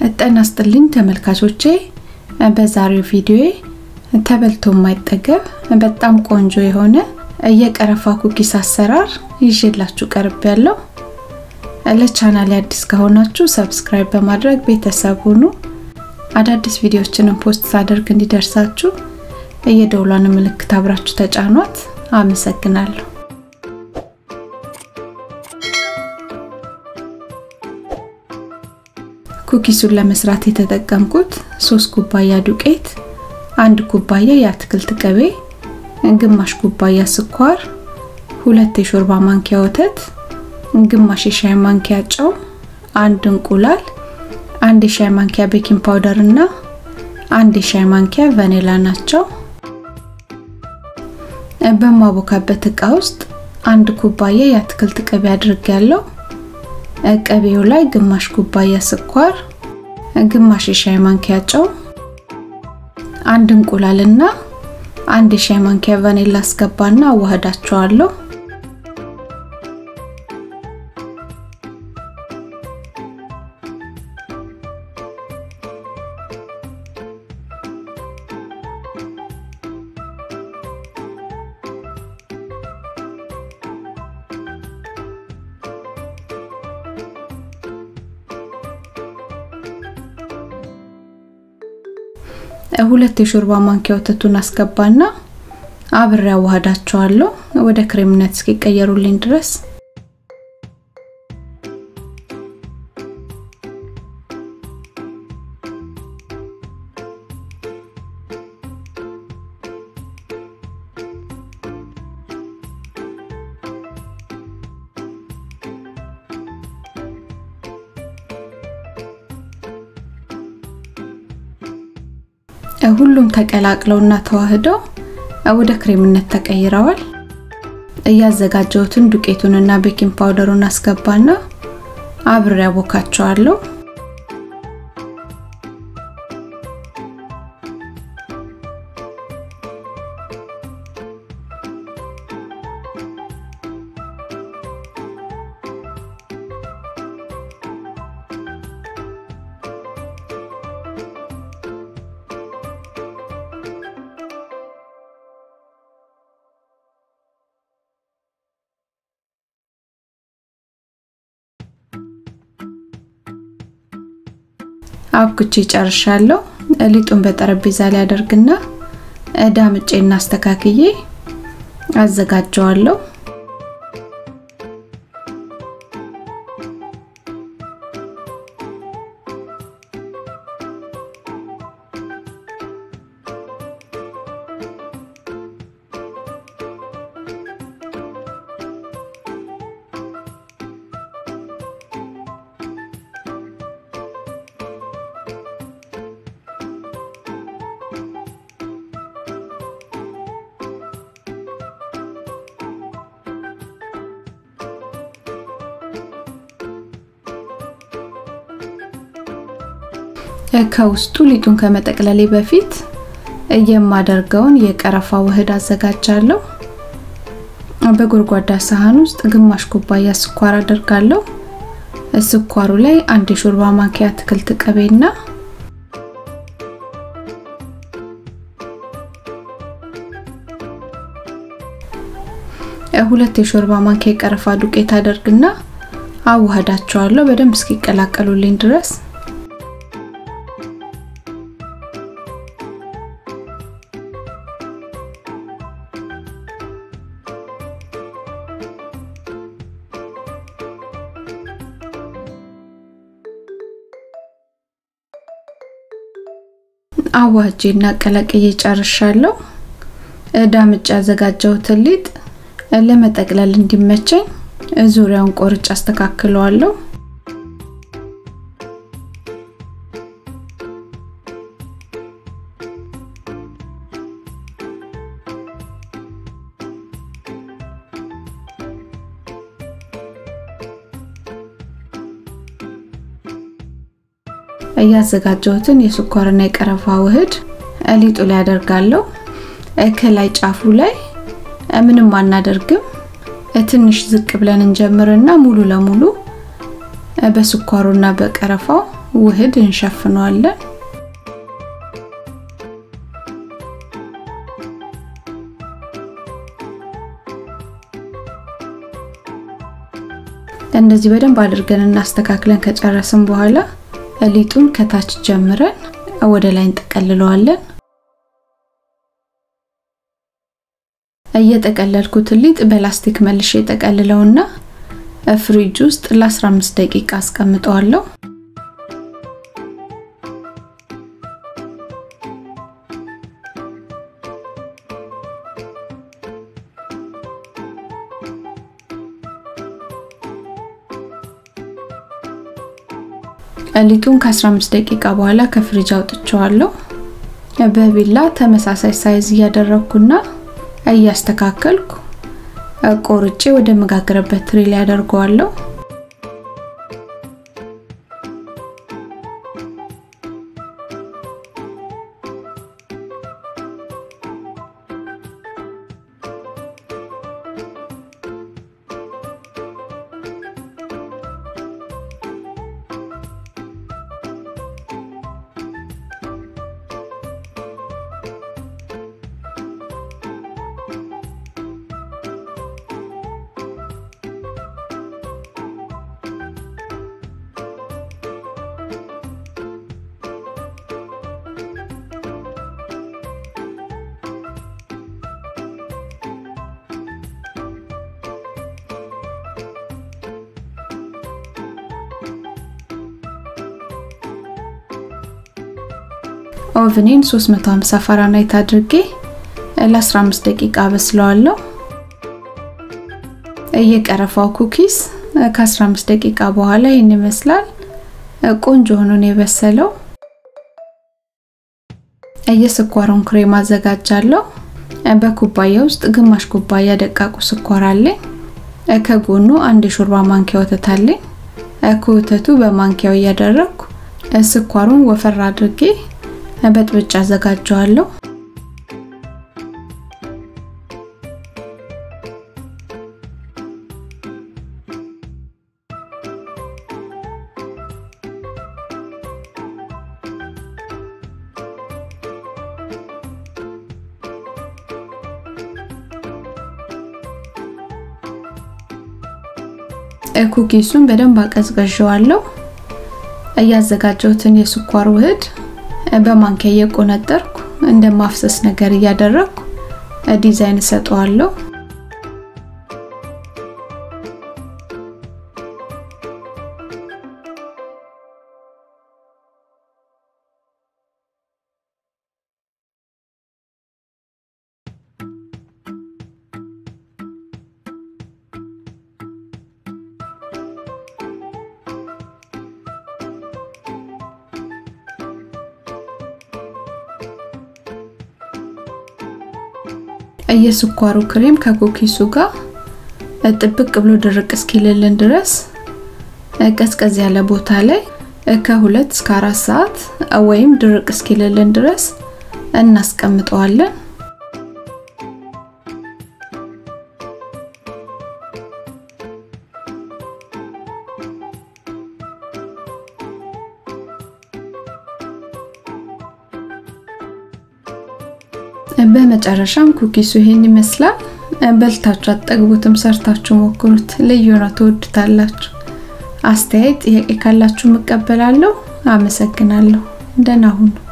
ጤና ይስጥልኝ ተመልካቾቼ፣ በዛሬው ቪዲዮ ተበልቶ የማይጠገብ በጣም ቆንጆ የሆነ የቀረፋ ኩኪስ አሰራር ይዤላችሁ ቀርብ ያለው። ለቻናል አዲስ ከሆናችሁ ሰብስክራይብ በማድረግ ቤተሰብ ሁኑ። አዳዲስ ቪዲዮዎችንም ፖስት ሳደርግ እንዲደርሳችሁ የደውሏን ምልክት አብራችሁ ተጫኗት። አመሰግናለሁ። ኩኪሱን ለመስራት የተጠቀምኩት ሶስት ኩባያ ዱቄት፣ አንድ ኩባያ የአትክልት ቅቤ፣ ግማሽ ኩባያ ስኳር፣ ሁለት የሾርባ ማንኪያ ወተት፣ ግማሽ የሻይ ማንኪያ ጨው፣ አንድ እንቁላል፣ አንድ የሻይ ማንኪያ ቤኪንግ ፓውደር እና አንድ የሻይ ማንኪያ ቫኒላ ናቸው። በማቦካበት እቃ ውስጥ አንድ ኩባያ የአትክልት ቅቤ አድርጌያለሁ። ቅቤው ላይ ግማሽ ኩባያ ስኳር፣ ግማሽ የሻይ ማንኪያ ጨው፣ አንድ እንቁላልና አንድ የሻይ ማንኪያ ቫኒላ አስገባና አዋህዳቸዋለሁ። ሁለት የሾርባ ማንኪያ ወተቱን አስገባና አብሬ አዋህዳቸዋለሁ ወደ ክሬምነት እስኪቀየሩልኝ ድረስ። ሁሉም ተቀላቅለውና ተዋህደው ወደ ክሬምነት ተቀይረዋል። እያዘጋጀሁትን ዱቄቱንና ቤኪንግ ፓውደሩን አስገባና አብሬ አቦካቸዋለሁ። አብኩቼ ጨርሻለሁ። ሊጡን በጠረጴዛ ላይ አደርግና ዳምጬና አስተካክዬ አዘጋጀዋለሁ። ከውስጡ ሊጡን ከመጠቅለሌ በፊት የማደርገውን የቀረፋ ውህድ አዘጋጃለሁ። በጎድጓዳ ሳህን ውስጥ ግማሽ ኩባያ ስኳር አደርጋለሁ። ስኳሩ ላይ አንድ የሾርባ ማንኪያ አትክልት ቅቤና ሁለት የሾርባ ማንኪያ የቀረፋ ዱቄት አደርግና አዋህዳቸዋለሁ በደንብ እስኪቀላቀሉልኝ ድረስ አዋጄ እና ቀላቅዬ ጨርሻለሁ። ዳምጬ ያዘጋጀሁትን ሊጥ ለመጠቅለል እንዲመቸኝ ዙሪያውን ቆርጬ አስተካክለዋለሁ። እያዘጋጀሁትን የስኳርና የቀረፋ ውህድ ሊጡ ላይ አደርጋለሁ። ከላይ ጫፉ ላይ ምንም አናደርግም። ትንሽ ዝቅ ብለን እንጀምርና ሙሉ ለሙሉ በስኳሩና በቀረፋው ውህድ እንሸፍነዋለን። እንደዚህ በደንብ አድርገን እናስተካክለን ከጨረስን በኋላ ሊጡን ከታች ጀምረን ወደ ላይ እንጠቀልለዋለን። እየጠቀለልኩት ሊጥ በላስቲክ መልሼ የጠቀልለውና ፍሪጅ ውስጥ ለ15 ደቂቃ አስቀምጠዋለሁ። ሊጡን ከ15 ደቂቃ በኋላ ከፍሪጅ አውጥቼዋለሁ። በቢላ ተመሳሳይ ሳይዝ እያደረግኩና እያስተካከልኩ ቆርጬ ወደ መጋገረበት ትሪ ላይ አደርገዋለሁ። ኦቭኔን 350 ፋራናይት አድርጌ ለ15 ደቂቃ በስለዋለሁ። የቀረፋው ኩኪስ ከ15 ደቂቃ በኋላ ይህን ይመስላል። ቆንጆ ሆኖ ነው የበሰለው። የስኳሩን ክሬም አዘጋጃለሁ። በኩባያ ውስጥ ግማሽ ኩባያ ደቃቁ ስኳር አለኝ። ከጎኑ አንድ የሾርባ ማንኪያ ወተት አለኝ። ከወተቱ በማንኪያው እያደረግኩ ስኳሩን ወፈር አድርጌ በጥብጫ አዘጋጀዋለሁ። ኩኪሱን በደንብ አቀዝቅዤዋለሁ። እያዘጋጀሁትን የስኳር ውህድ በማንኪያ እየቆነጠርኩ እንደ ማፍሰስ ነገር እያደረግኩ ዲዛይን እሰጠዋለሁ። የስኳሩ ክሬም ከኩኪሱ ጋር ጥብቅ ብሎ ድርቅ እስኪልልን ድረስ ቀዝቀዝ ያለ ቦታ ላይ ከሁለት እስከ አራት ሰዓት ወይም ድርቅ እስኪልልን ድረስ እናስቀምጠዋለን። በመጨረሻም ኩኪሱ ይሄን ይመስላል። በልታችሁ አትጠግቡትም፣ ሰርታችሁ ሞክሩት። ልዩ ነው፣ ትወዱታላችሁ። አስተያየት፣ ጥያቄ ካላችሁ እቀበላለሁ። አመሰግናለሁ። ደህና ሁኑ።